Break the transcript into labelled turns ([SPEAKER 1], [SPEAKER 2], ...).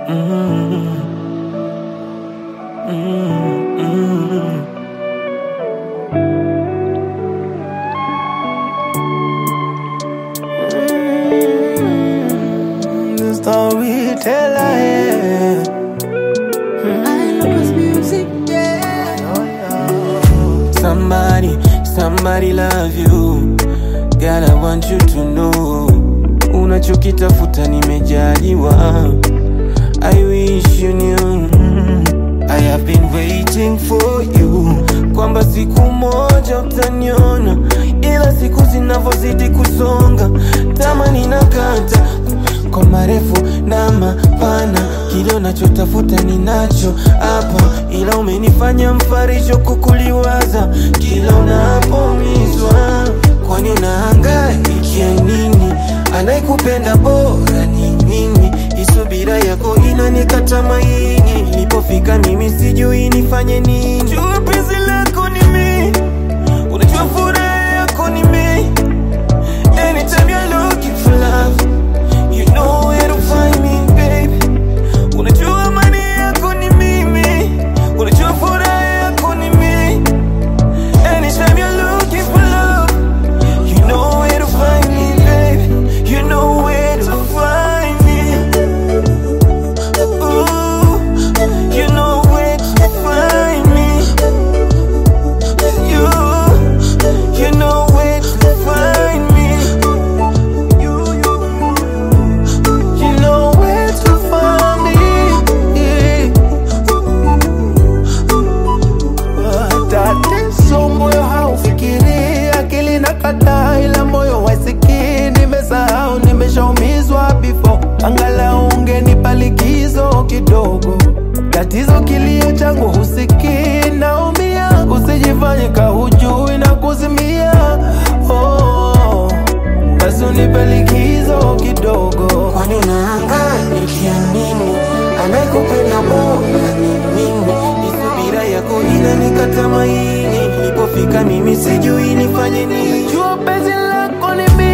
[SPEAKER 1] Mm, mm, mm. Mm, the storyteller, yeah. Somebody, somebody love you. Girl, I want you to know. Unachokitafuta nimejaliwa. I wish you knew. I have been waiting for you. Kwamba siku moja utaniona, ila siku zinavyozidi kusonga, tamani nakata kwa marefu na mapana, kile unachotafuta ninacho hapa, ila umenifanya mfarisho kukuliwaza kila unapoumizwa. Kwani unahangaikia nini? Anayekupenda bora ni mimi, isubira yako inanikata maini. Nilipofika mimi sijui nifanye nini. Jua penzi lako ni mimi, unajua furaha yako ni mimi. Anytime you're looking for love, you know where to find me, baby. Unajua amani yako ni mimi, unajua furaha yako ni mimi. Anytime you're looking for love, you know where to find me, baby. You know where to find me. Ooh, you know where to find me. You, you know where to find me. You, you, you know where to find me.
[SPEAKER 2] Tatizo moyo haufikiri, akili na kataa, ila moyo wasikii. Nimesahau, nimeshaumizwa before, angalau ungenipa likizo kidogo. Tatizo kilio changu husikii, naumia, usijifanye kahujui na kuzimia. Oh, basi unipe likizo kidogo.
[SPEAKER 1] Kwani unahangaika nini? Anayekupenda bora ni mimi. Isubira yako inanikata maini. Nilipofika mimi sijui nifanye nini.
[SPEAKER 2] Jua penzi lako ni mimi